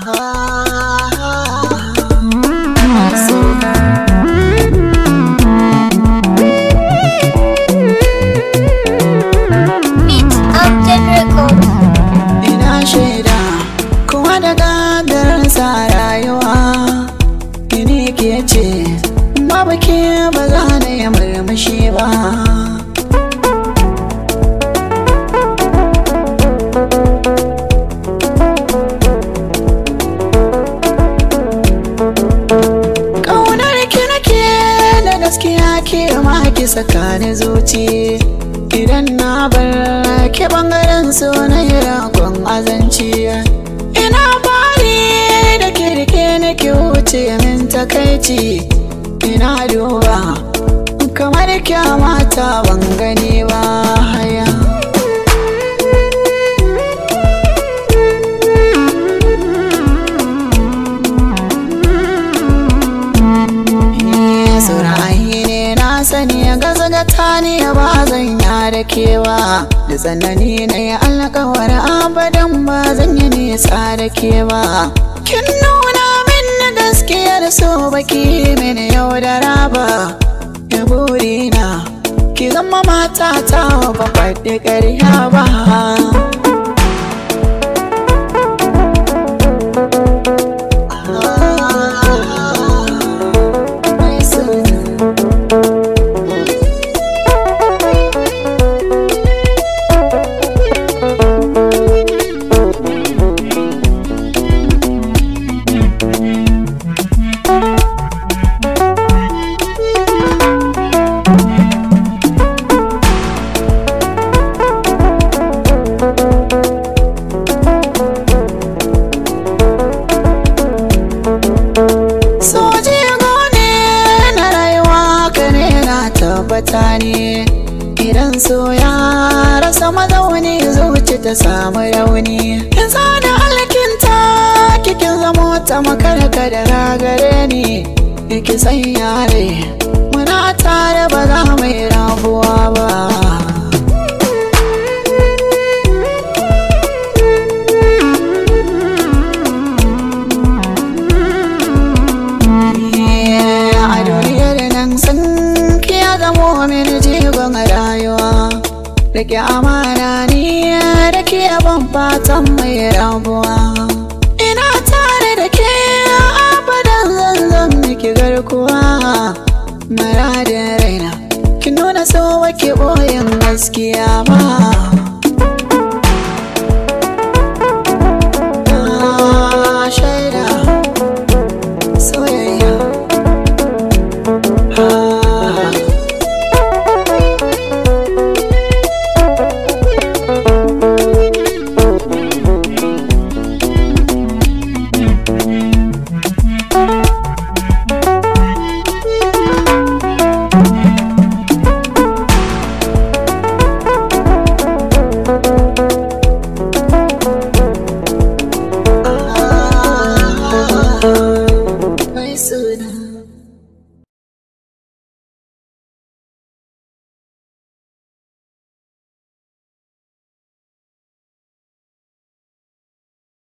Beat Upton Records. Ina shaida kuma da gadarsa rayuwa Ini ke ce babu ke ba za na yi murmushi ba Ƙaunar ki nake da gaskiya ke ma ki saka ni zuci Idan na bar ki bangaren so na yi rakon azanci Ina bari da kirke nake wuce min takaici Ina duba kamar kyamata ban gani ba haya Saurayi ne na sani gaza gata ne ba zan ya da kewa Da tsanani na yi alkawar abadan ba zan yi nisa da ke ba Kin nuna min na gaskiyar so baki min yau da raba Ya burina ki zama mata ta ba faɗi ƙarya ba Mai suna Soji gone na rayuwa ka ne na tabbata ne Idan so ya rasa mazauni zuci ta samu rauni In zana alkinta kikin zamo ta makarka da ragare ni Iki san yare muna tare ba za mu yi rabuwa ba a duniyar nan sun kiya zamo mini jigon rayuwa Rike amana ni da ke ban fatan mai rabuwa Ina tare da ke abadan zanzan miki garkuwa Maradin raina ki nuna so wake boyin gaskiya ba Na shaida soyayya Ah. Mai suna